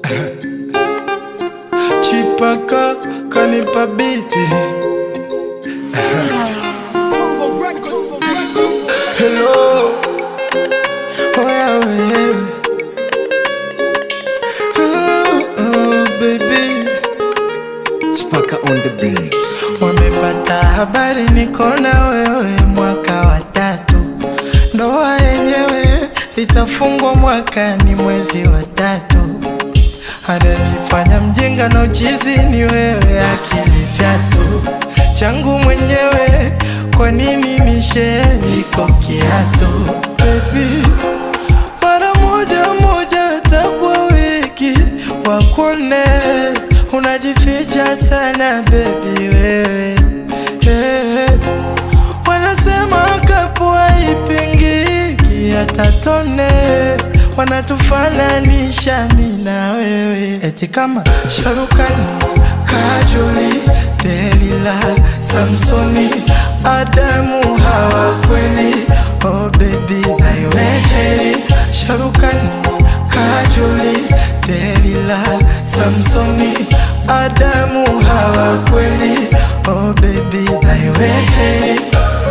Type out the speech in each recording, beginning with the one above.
Chipaka kanipa biti Hello Oya wewe oh, oh, baby Spaka on the beat. Wamepata habari niko na wewe mwaka wa tatu, ndoa yenyewe itafungwa mwakani mwezi wa tatu. Ananifanya mjinga na uchizi ni wewe, akili fyatu changu mwenyewe, kwa nini nishe iko kiatu baby mara moja moja takwa wiki wakone unajificha sana bebi wewe hey. Wanasema kapua ipingiki hata tone wanatufananisha mi na wewe eti kama Sharukani, Kajoli, Delila, Samsoni, Adamu hawa kweli oh baby naiwe heri Sharukani, Kajoli, Delila, Samsoni, Adamu hawa kweli oh baby naiwe heri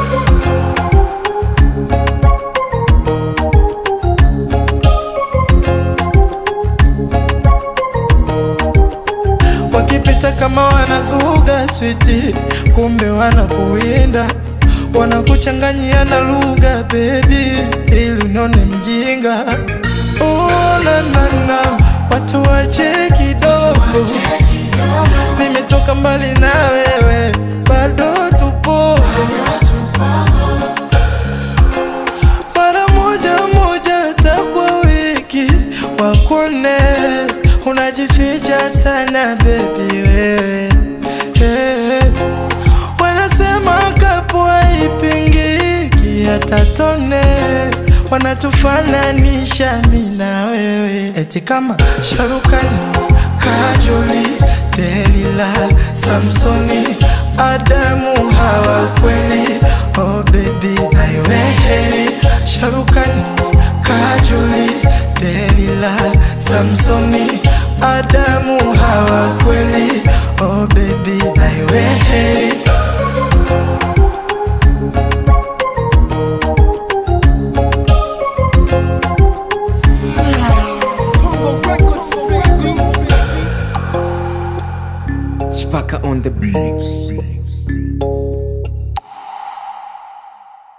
wakipita kama wanazuga switi, kumbe wanakuwinda, wanakuchanganyia na lugha bebi, ili unone mjinga. Oh, na, na, na, watu wache kidogo, nimetoka mbali na wewe, bado tupo mara moja moja takwa wiki wakone unajificha sana bebi wewe hey. Wanasema kapua ipingiki hata tone wanatufananisha mi na wewe eti kama Sharukani, Kajoli, Delila, Samsoni, Adamu hawa kweli oh baby naiwe heri Sharukani, Kajoli, Delila, Samsoni, Adamu hawa kweli oh baby naiwe heri Spaka on the beat.